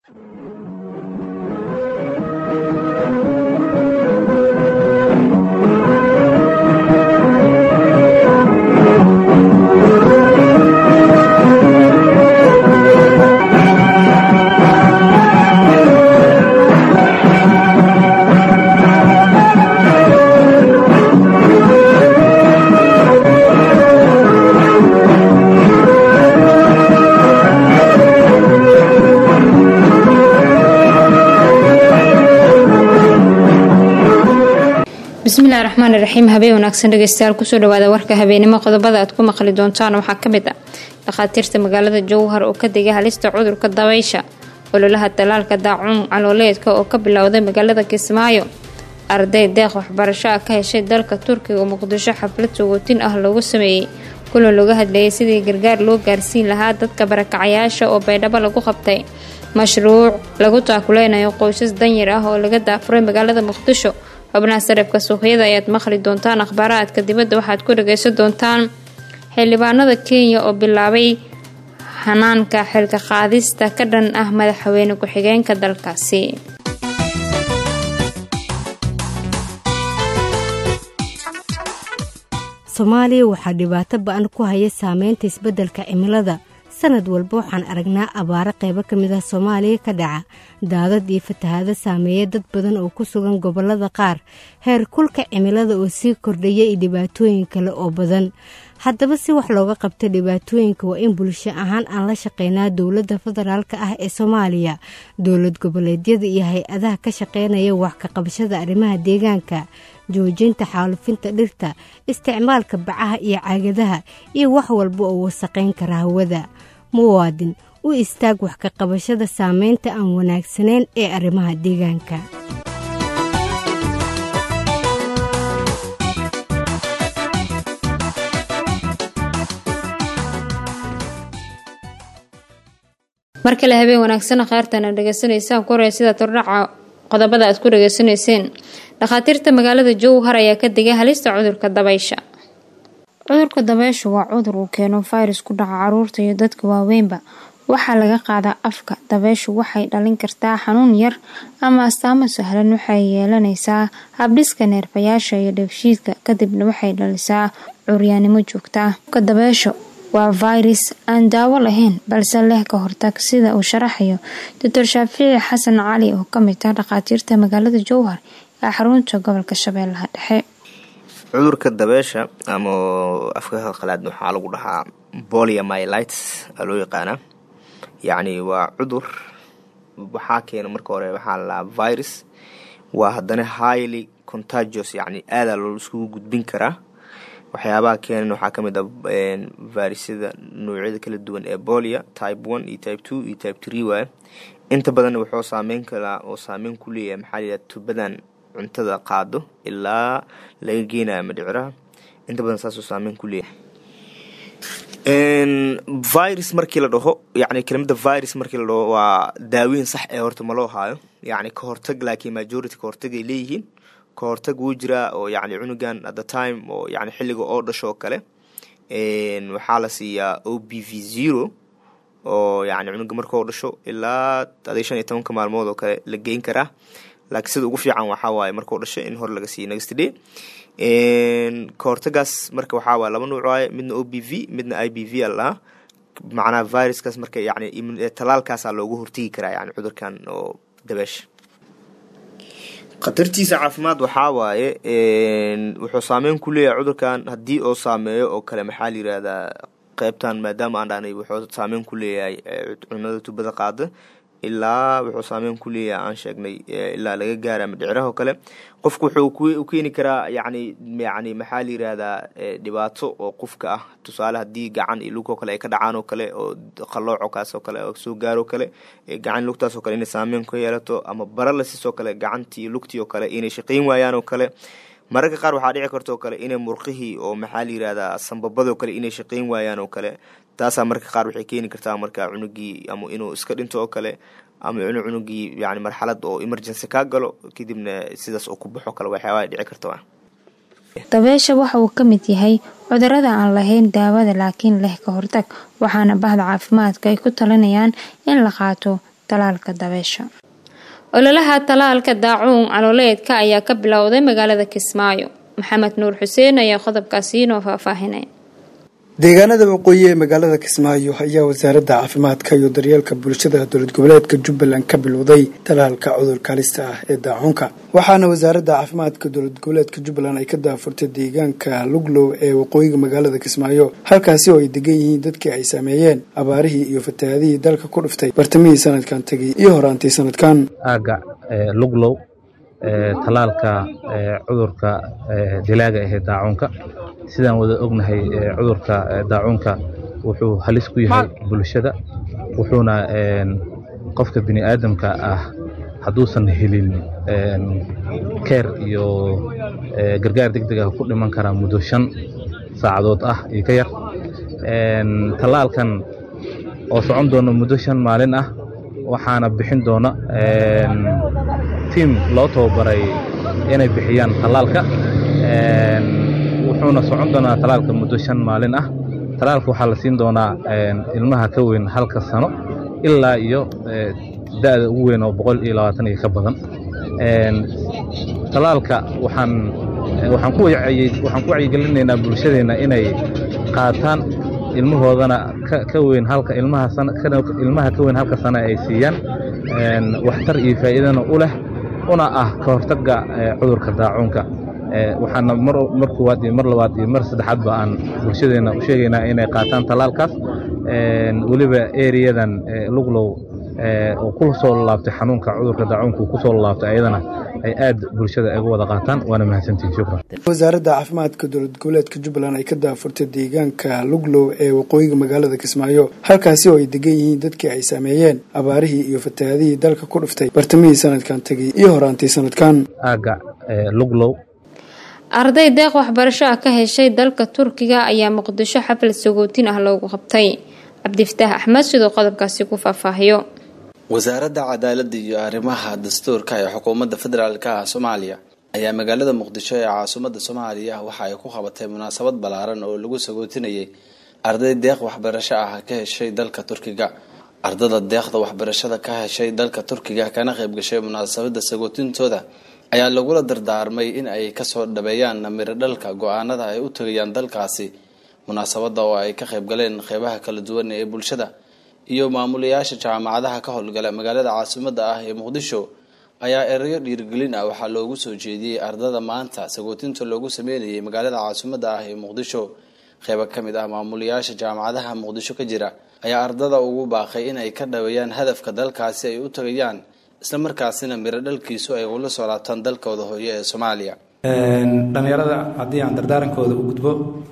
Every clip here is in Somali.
bismillahi raxmaani raxiim habeen wanaagsan dhegeystayaal kusoo dhawaada warka habeenimo qodobada aad ku maqli doontaan waxaa ka mid ah dhakhaatiirta magaalada jowhar oo ka digay halista cudurka dabaysha ololaha dalaalka daacuun calooleedka oo ka bilowday magaalada kismaayo arday deeq waxbarasho ah ka heshay dalka turkiga oo muqdisho xaflad sogootin ah loogu sameeyey kulan looga hadlayay sidii gargaar loo gaarsiin lahaa dadka barakacayaasha oo baydhabo lagu qabtay mashruuc lagu taakuleynayo qoysas danyar ah oo laga daafuray magaalada muqdisho xubnaha sarifka suuqyada ayaad maqli doontaan akhbaaraadka dibadda waxaad ku dhageysan doontaan xildhibaanada kenya oo bilaabay hanaanka xilka qaadista ka dhan ah madaxweyne ku-xigeenka dalkaasi soomaaliya waxaa dhibaato ba-an ku haya saameynta isbeddelka cimilada sanad walba waxaan aragnaa abaaro qaybo ka mid ah soomaaliya ka dhaca daadad iyo fatahaado saameeya dad badan oo ku sugan gobollada qaar heer kulka cimilada oo sii kordhaya iyo dhibaatooyin kale oo badan haddaba si wax looga qabta dhibaatooyinka waa in bulsho ahaan aan la shaqeynaa dowladda federaalk ah ee soomaaliya dowlad goboleedyada iyo hay-adaha ka shaqeynaya wax ka qabashada arrimaha deegaanka joojinta xaalufinta dhirta isticmaalka bacaha iyo caagadaha iyo wax walba oo wasaqayn kara hawada muwaadin u istaag wax ka qabashada saameynta aan wanaagsanayn ee arrimaha deegaanka mar kale habeen wanaagsan khaartana dhegeysanaysaan ku horey sida tordhaca qodobada aad ku dhageysanayseen dhakhaatiirta magaalada jowhar ayaa ka digay halista cudurka dabaysha cudurka dabaysha waa cudur uu keeno virus ku dhaca caruurta iyo dadka waaweynba waxaa laga qaadaa afka dabayshu waxay dhalin kartaa xanuun yar ama astaamo sahlan waxay yeelanaysaa habdhiska neerfayaasha iyo dheefshiidka kadibna waxay dhalisaa curyaanimo joogtaa dabaysha waa virus aan daawo lahayn balse leh ka hortag sida uu sharaxayo doctor shaafici xasan cali oo kamid ah dhakhaatiirta magaalada jowhar ee xarunta gobolka shabeellaha dhexe cudurka dabeesha ama afka qalaad waxaa lagu dhahaa poliamylites aa loo yaqaanaa yacni waa cudur waxaa keena marka hore waxaa lalaa virus waa haddana highly contagious yacni aadaa loo iskugu gudbin karaa waxyaabaha keenan waxaa ka mid ah virusyada noocyada kala duwan ee bolia type one iyo type two iyo type tree waay inta badanna wuxuu saameyn karaa oo saameyn ku leeyahay maxaa layidhaha tubadan cuntada qaado ilaa laga geenayo madhiciraha inta badan saasuu saameyn ku leeyahay virus markii la dhaho yani kelimada virus markii la dhaho waa daaweyn sax ee horta ma loo haayo yani ka hortag laakiin majority ka hortag ay leeyihiin ka hortag wuu jiraa oo yani cunugan at the time oo yani xilliga oo dhasho oo kale waxaa la siiyaa o b v zero oo yani cunuga markao dhasho ilaa aday shan iyo tobanka maalmood oo kale la geyn karaa laakiin sida ugu fiican waxaa waaye markao dhasho in hore laga siiyo next day ka hortagaas marka waxaa waaye laba nuuc waaye midna o b v midna i b v a lalahaa macnaha viruskaas marka yani talaalkaasaa loogu hortegi karaa yani cudurkan oo dabeesha khatartiisa caafimaad waxaa waaye wuxuu saameyn ku leeyahay cudurkan haddii oo saameeyo oo kale maxaa la yirahdaa qeybtan maadaama aan dhahnay wuxuu saameyn ku leeyahay cunada tubada qaada ilaa wuxuu saameyn ku leeyahay aan sheegnay ilaa laga gaara madhiciraha oo kale qofku wuxuu u keeni karaa yani yani maxaa la yirahdaa dhibaato oo qofka ah tusaale haddii gacan iyo lug oo kale ay ka dhacaan oo kale oo qalooco kaas oo kale oo soo gaaro kale gacan lugtaas oo kale inay saameyn ku yeelato ama baralasis oo kale gacantii iyo lugtii oo kale inay shaqeyn waayaan oo kale mararka qaar waxaa dhici karta oo kale inay murqihii oo maxaa la yirahdaa sambabadoo kale inay shaqeyn waayaan oo kale taasaa marka qaar waxay keeni kartaa marka cunugii ama inuu iska dhinto oo kale ama inuu cunugii yani marxalad oo emergency kaa galo kadibna sidaas oo ku baxo kale waxyaabaa dhici karta dabeesha waxa uu ka mid yahay cudurada aan lahayn daawada laakiin leh ka hortag waxaana bahda caafimaadka ay ku talinayaan in la qaato talaalka dabeysha ololaha talaalka daacuun calooleedka ayaa ka bilowday magaalada kismaayo maxamed nuur xuseen ayaa qodobkaasi inoo faahfaahinaya deegaanada waqooyi ee magaalada kismaayo ayaa wasaaradda caafimaadka iyo daryeelka bulshada dowlad goboleedka jubbaland ka bilowday talaalka cudurka halista ah ee daacuunka waxaana wasaaradda caafimaadka dowlad goboleedka jubbaland ay ka daafurtay deegaanka luglow ee waqooyiga magaalada kismaayo halkaasi oo ay degan yihiin dadkii ay saameeyeen abaarihii iyo fatahaadihii dalka ku dhuftay bartamihii sanadkan tegay iyo horaantii sanadkan aaga luglow talaalka cudurka dilaaga ahee daacuunka sidaan wada ognahay cudurka daacuunka wuxuu halis ku yahay bulshada wuxuuna qofka bini aadamka ah hadduusan helin keer iyo gargaar deg deg ah ku dhiman karaa muddo shan saacadood ah iyo ka yar tallaalkan oo socon doona muddo shan maalin ah waxaana bixin doona tiim loo tababaray inay bixiyaan tallaalka wuxuuna socon doonaa talaalka muddo shan maalin ah talaalka waxaa la siin doonaa ilmaha ka weyn halka sano ilaa iyo da'da ugu weyn oo boqol iyo labaatan iyo ka badan talaalka waxaan waxaan ku waxaan ku wacyigelinaynaa bulshadeenna inay qaataan ilmahoodana ka weyn halka ilmaha ilmaha ka weyn halka sano ay siiyaan waxtar iyo faa'iidana u leh una ah ka hortagga cudurka daacuunka waxaana mar koowaad iyo mar labaad iyo mar saddexaadba aan bulshadeenna u sheegaynaa inay qaataan tallaalkaas weliba eriyadan luglow oo ku soo laabtay xanuunka cudurka daacuunka ku soo laabtay ayadana ay aad bulshada uga wada qaataan waana mahadsantihin shukran wasaaradda caafimaadka dowlad goboleedka jubbaland ay ka daafurtay deegaanka luglow ee waqooyiga magaalada kismaayo halkaasi oo ay degan yihiin dadkii ay saameeyeen abaarihii iyo fatahaadihii dalka ku dhuftay bartamihii sanadkan tegay iyo horaantii sanadkan aaga luglow arday deeq waxbarasho ah ka heshay dalka turkiga ayaa muqdisho xaflad sagootin ah loogu qabtay cabdifataax axmed sidoo qodobkaasi ku faahfaahiyo wasaaradda cadaaladda iyo arrimaha dastuurka ee xukuumadda federaalka ah soomaaliya ayaa magaalada muqdisho ee caasimadda soomaaliya waxa ay ku qabatay munaasabad ballaaran oo lagu sagootinayay arday deeq waxbarasho ah ka heshay dalka turkiga ardada deeqda waxbarashada ka heshay dalka turkiga kana qayb gashay munaasabada sagootintooda ayaa lagula dardaarmay in ay kasoo dhabeeyaan miro dhalka go-aanada ay u tagayaan dalkaasi munaasabada oo ay ka qayb galeen qeybaha kala duwan ee bulshada iyo maamulayaasha jaamacadaha ka howlgala magaalada caasimada ah ee muqdisho ayaa erayo dhiirigelin ah waxaa loogu soo jeediyey ardada maanta sagootinta loogu sameynayay magaalada caasimada ah ee muqdisho qeyba kamid ah maamulayaasha jaamacadaha muqdisho ka jira ayaa ardada ugu baaqay in ay ka dhaweeyaan hadafka dalkaasi ay u tagayaan isla markaasina miro dhalkiisu ay ula soo laabtaan dalkooda hooyo ee soomaaliya dhallinyarada haddii aan dardaarankooda u gudbo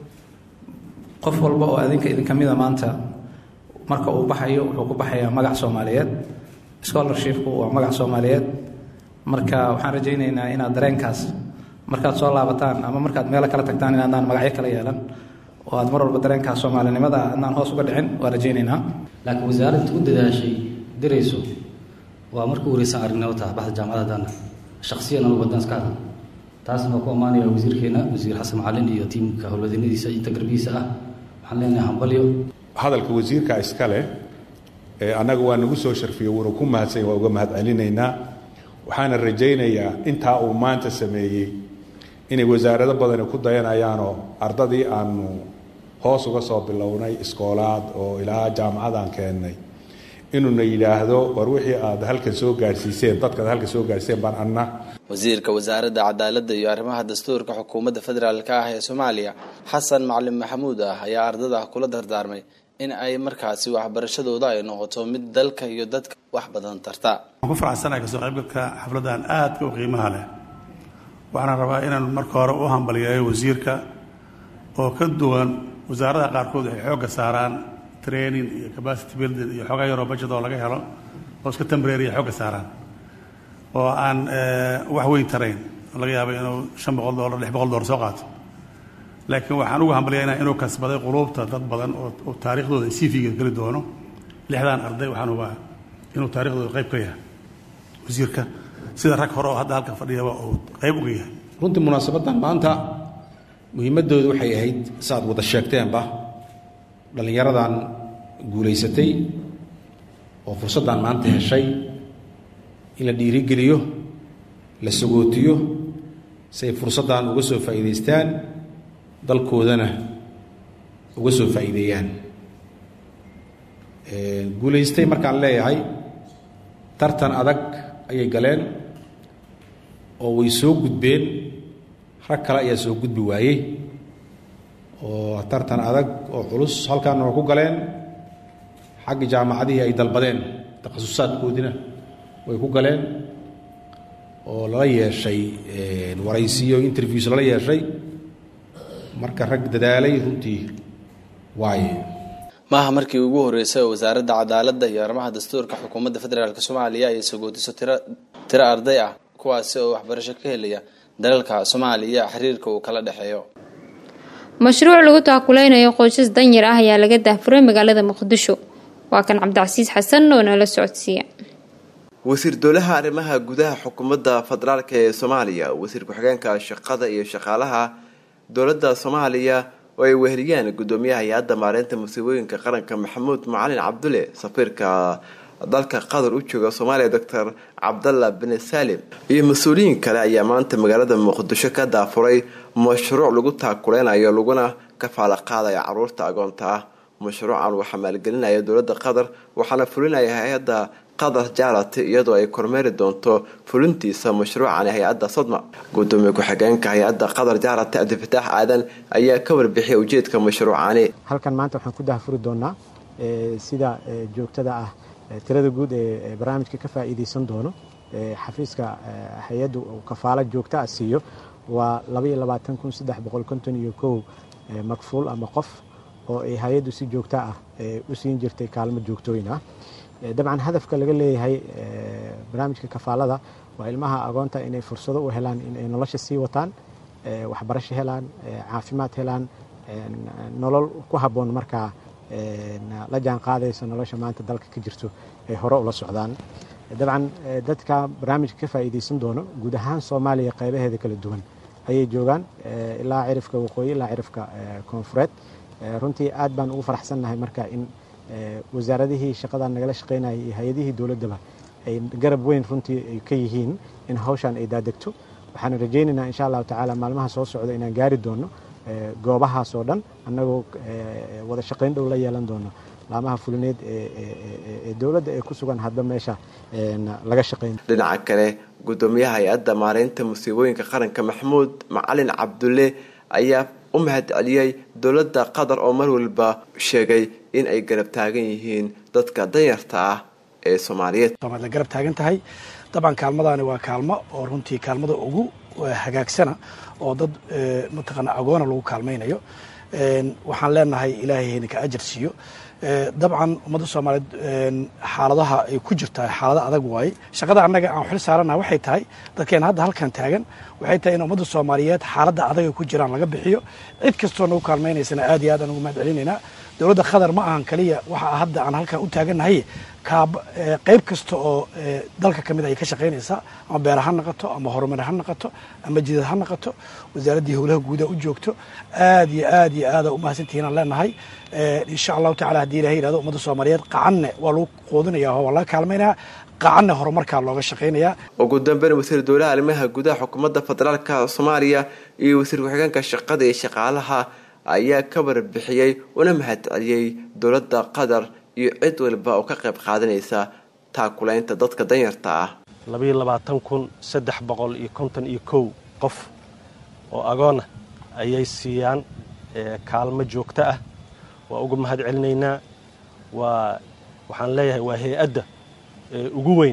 qof walba oo adinka idinka mida maanta marka uu baxayo wuxuu ku baxayaa magac soomaaliyeed scholarshipku waa magac soomaaliyeed marka waxaan rajaynaynaa inaad dareenkaas markaad soo laabataan ama markaad meelo kala tagtaan inaadnaan magacyo kala yeelan oo aad mar walba dareenkaas soomaalinimada adnaan hoos uga dhicin waa rajaynaynaa laakiin wasaaradda u dadaashay dirayso waa markuu wareysan aragnimo taha baxda jaamacadadan shaksiyan anugu haddaan iska hadla taasna waa ku ammaanaya wasiirkeena wasiir xasan macalin iyo tiimka howlwadeennadiisa inta garbihiisa ah waxaan leenahay hambalyo hadalka wasiirka iska leh annaga waa nagu soo sharfiyey wuuna ku mahadsanya waa uga mahad celinaynaa waxaana rajaynayaa intaa uu maanta sameeyey inay wasaarado badani ku dayanayaanoo ardadii aanu hoos uga soo bilownay iskoolaad oo ilaa jaamacadaan keennay inuuna yidhaahdo war wixii aad halkan soo gaadhsiiseen dadkaad halkan soo gaadhsiiseen baan anna wasiirka wasaaradda cadaaladda iyo arrimaha dastuurka xukuumadda federaalka ah ee soomaaliya xasan macalin maxamuud ah ayaa ardada kula dardaarmay in ay markaasi waxbarashadooda ay noqoto mid dalka iyo dadka wax badan tarta waan ku faraxsanahay kasoo qaybgalka xafladdan aadka u qiimaha leh waxaana rabaa inaan marka hore u hambaliyeeyo wasiirka oo ka duwan wasaaradaha qaarkood waxay xoogga saaraan training iyo capacity building iyo xoogaa yaroo budget oo laga helo oo iska tembrariya xoogga saaraan oo aan wax weyn tarayn laga yaabo inuu shan boqol dollar lix boqol dollar soo qaato laakiin waxaan ugu hambalyaynaa inuu kasbaday quluubta dad badan oo taariikhdooda cv-ga geli doono lixdan arday waxaan hubaa inuu taariikhdooda qayb ka yahay wasiirka sida rag hore oo hadda halkan fadhiyaba uu qayb uga yahay runtii munaasabaddan maanta muhiimaddooda waxay ahayd saaad wada sheegteenba dhallinyaradan guulaysatay oo fursaddan maanta heshay in la dhiirigeliyo la sagootiyo si ay fursaddan uga soo faa'iidaystaan dalkoodana uga soo faa'iideeyaan guulaystay markaan leeyahay tartan adag ayay galeen oo way soo gudbeen rag kale ayaa soo gudbi waayey oo tartan adag oo culus halkaana waa ku galeen xagga jaamacadihii ay dalbadeen takhasusaadkoodiina way ku galeen oo lala yeeshay waraysiyo interviews lala yeeshay marka rag dadaalay runtii waaye maaha markii ugu horreysay oo wasaaradda cadaaladda iyo arrimaha dastuurka xukuumadda federaalk soomaaliya ay sagootiso tiro tiro arday ah kuwaasi oo waxbarasho ka helaya dalalka soomaaliya xiriirka uu kala dhexeeyo mashruuc lagu taakuleynayo qoysas danyar ah ayaa laga daahfuray magaalada muqdisho waa kan cabdicasiis xasan oo nala socodsiiya wasiir dowlaha arrimaha gudaha xukuumadda federaalk ee soomaaliya wasiir ku-xigeenka shaqada iyo shaqaalaha dowladda soomaaliya oo ay weheliyaan gudoomiyaha hay-adda maareynta musiibooyinka qaranka maxamuud macalin cabdulle safiirka dalka qatar u jooga soomaaliya doctor cabdalla bin salim iyo mas-uuliyiin kale ayaa maanta magaalada muqdisho ka daafuray mashruuc lagu taakuleynayo laguna kafaala qaadaya caruurta agoonta ah mashruucan waxaa maalgelinaya dowladda qatar waxaana fulinaya hay-adda qatar jarati iyadoo ay kormeeri doonto fulintiisa mashruucani hay-adda sodma gudoomiye ku-xigeenka hay-adda qatar jarati cabdifataax aadan ayaa ka warbixiyay ujeedka mashruucani halkan maanta waxaan ku dahfuri doonaa sida joogtada ah tirada guud ee barnaamijka ka faa'iidaysan doono xafiiska hay-addu uu kafaalo joogta ah siiyo waa iyo makfuul ama qof oo ay hay-addu si joogta ah u siin jirtay kaalmo joogtooyin ah dabcan hadafka laga leeyahay barnaamijka kafaalada waa ilmaha agoonta inay fursado u helaan inay nolosha sii wataan waxbarasho helaan caafimaad helaan nolol ku habboon markaa la jaan qaadayso nolosha maanta dalka ka jirto ay hore ula socdaan dabcan dadka barnaamijka ka faa'iidaysan doono guud ahaan soomaaliya qaybaheeda kala duwan ayay joogaan ilaa cirifka waqooyi ilaa cirifka koonfureed runtii aad baan ugu faraxsannahay marka in wasaaradihii shaqadan nagala shaqaynayay iyo hay-adihii dowladdaba ay garab weyn runtii ay ka yihiin in hawshan ay daadegto waxaan rajaynaynaa insha allahu tacaala maalmaha soo socda inaan gaari doono goobahaas oo dhan annagoo wada shaqayn dhow la yeelan doono laamaha fulineed ee dowladda ee ku sugan hadba meesha laga shaqayn dhinaca kale gudoomiyaha hay-adda maareynta musiibooyinka qaranka maxamuud macalin cabdulle ayaa u mahad celiyey dowladda qatar oo mar walba sheegay in ay garab taagan yihiin dadka danyarta ah ee soomaaliyeed la garab taagan tahay dabcan kaalmadaani waa kaalmo oo runtii kaalmada ugu hagaagsana oo dad mataqaana agoona lagu kaalmaynayo waxaan leenahay ilaahay hayna ka ajar siiyo dabcan ummadda soomaaliyeed xaaladaha ay ku jirtaa xaalado adag waaye shaqada annaga aan xil saarana waxay tahay dadkeena hadda halkan taagan waxay tahay in ummadda soomaaliyeed xaaladda adag ay ku jiraan laga bixiyo cid kastoo nagu kaalmaynaysana aad iyo aad aan ugu mahad celinaynaa dowladda qatar ma ahan kaliya waxa hadda aan halkan u taagannahay qayb kasta oo dalka ka mid ay ka shaqaynaysaa ama beera ha noqoto ama horumar ha noqoto ama jidad ha noqoto wasaaraddii howlaha guuda u joogto aad iyo aad iyo aada umahadsantihiin aan leenahay insha allahu tacala haddii ilahay yihahdo ummadda soomaaliyeed qacanne waa lagu qoodinaya oo waa laga kaalmaynaya qacanne horumarkaa looga shaqaynaya ugu dambeyn wasiir dowlaha arrimaha gudaha xukuumadda federaalka soomaaliya iyo wasiir ku-xigeenka shaqada iyo shaqaalaha ayaa ka warbixiyey una mahad celiyey dowladda qatar iyo cid walba oo ka qayb qaadanaysa taakulaynta dadka danyarta ah labayo labaatan kun saddex boqol iyo konton iyo kow qof oo agoona ayay siiyaan kaalmo joogto ah waa uga mahad celinaynaa waa waxaan leeyahay waa hay-adda ugu weyn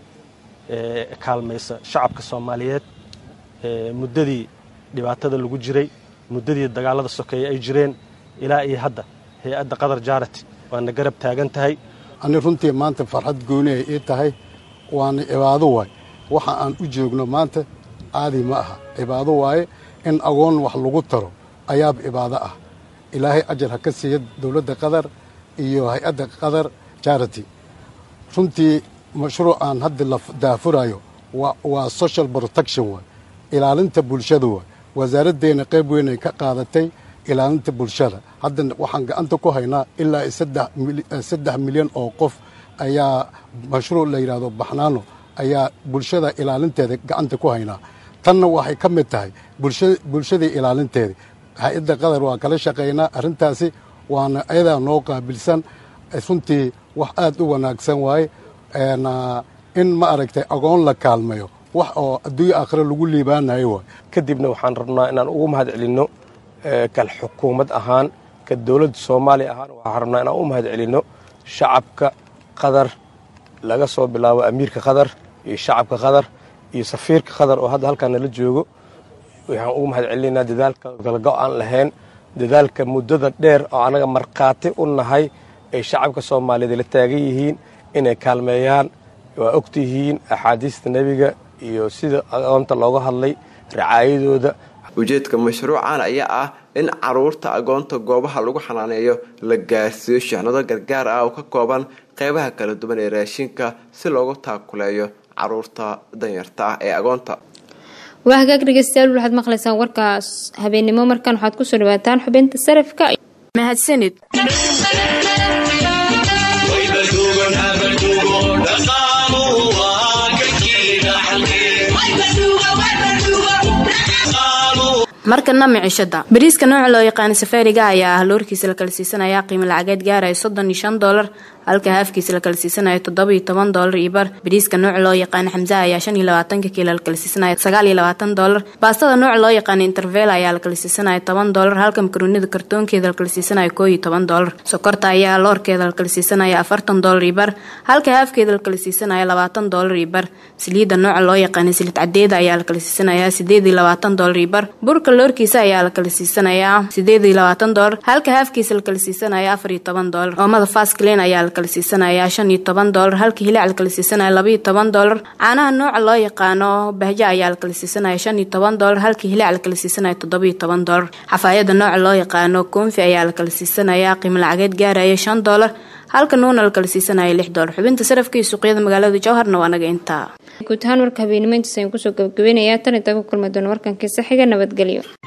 ee kaalmaysa shacabka soomaaliyeed muddadii dhibaatada lagu jiray muddadii dagaalada sokeeye ay jireen ilaa iyo hadda hay-adda qatar jarati waana garab taagan tahay ani runtii maanta farxad goonihay ii tahay waana cibaado waay waxa aan u joogno maanta caadi ma aha cibaado waaye in agoon wax lagu taro ayaab cibaado ah ilaahay ajar ha ka siiya dowladda qatar iyo hay-adda qatar jarity runtii mashruucaan hadda la daafurayo waa social protection waay ilaalinta bulshada waay wasaaraddeena qayb weynay ka qaadatay ilaalinta bulshada hadda waxaan gacanta ku haynaa ilaa saddex milyan oo qof ayaa mashruuc la yidhaahdo baxnaano ayaa bulshada ilaalinteeda gacanta ku haynaa tanna waxay ka mid tahay bulshadii ilaalinteeda hay-adda qatar waa kala shaqaynaa arrintaasi waana ayadaa noo qaabilsan runtii wax aad u wanaagsan waaye in ma aragtay agoon la kaalmayo wax oo adduunyo aakhire lagu liibaanayo waay kadibna waxaan rabnaa inaan ugu mahad celinno kal xukuumad ahaan ka dowladda soomaaliya ahaan waxaan rabnaa inaan u mahad celinno shacabka qatar laga soo bilaabo amiirka qatar iyo shacabka qatar iyo safiirka qatar oo hadda halkaan nala joogo waxaan ugu mahad celinaynaa dadaalka galgo aan lahayn dadaalka muddada dheer oo annaga markhaati u nahay ay shacabka soomaaliyeed la taagan yihiin inay kaalmeeyaan waa ogtihiin axaadiista nebiga iyo sida agoonta looga hadlay racaayadooda ujeedka mashruucan ayaa ah in caruurta agoonta goobaha lagu xanaaneeyo la gaarsiiyo shixnado gargaar ah oo ka kooban qeybaha kala duwan ee raashinka si loogu taakuleeyo caruurta danyarta ah ee agoonta waa hagaag dhegeystayaal waxaad maqlaysaan warkaas habeennimo markan waxaad kusoo dhawaataan xubinta sarafka mahadsanid markana micishada bariiska nooca loo yaqaana safaariga ayaa ah loorkiisa la kala siisanaya qiimo lacageed gaaraya soddon iyo shan doolar halka haafkiisa la kala siisanayo toddoba iyo toban doolar iyo bar bariiska nooca loo yaqaana xamsa ayaa shan iyo labaatanka kiilo la kala siisanaya sagaal iyo labaatan doolar baastada nooca loo yaqaana intervel ayaa la kala siisanaya toban doolar halka makaroonida kartoonkeeda la kala siisanaya koo iyo toban doolar sokorta ayaa loorkeeda la kala siisanaya afartan doolar iyo bar halka haafkeeda la kala siisanaya labaatan doolar iyo bar saliidda nooca loo yaqaana silid cadeeda ayaa la kala siisanaya sideed iyo labaatan doolar iyo bar burka loorkiisa ayaa la kala siisanayaa sideed iyo labaatan doolar halka haafkiisa la kala siisanaya afar iyo toban doolar oomada fasclen ayaa la kala siisanaya shan iyo toban doolar halka hilaac la kala siisanaya laba iyo toban doolar caanaha nooca loo yaqaano bahjo ayaa la kala siisanaya shan iyo toban doolar halka hilaac la kala siisanaya toddoba iyo toban doolar xafaayada nooca loo yaqaano koonfi ayaa la kala siisanaya qiimo lacageed gaaraya shan doolar halka nuuna la kala siisanaya lix doolar xubinta sarafka iyo suuqyada magaalada jowharna waa naga intaa guud ahaan warka habeenimo intaas ayaan kusoo gabagabaynayaa tan intaa ku kulma doona warkankiisa xiga nabadgelyo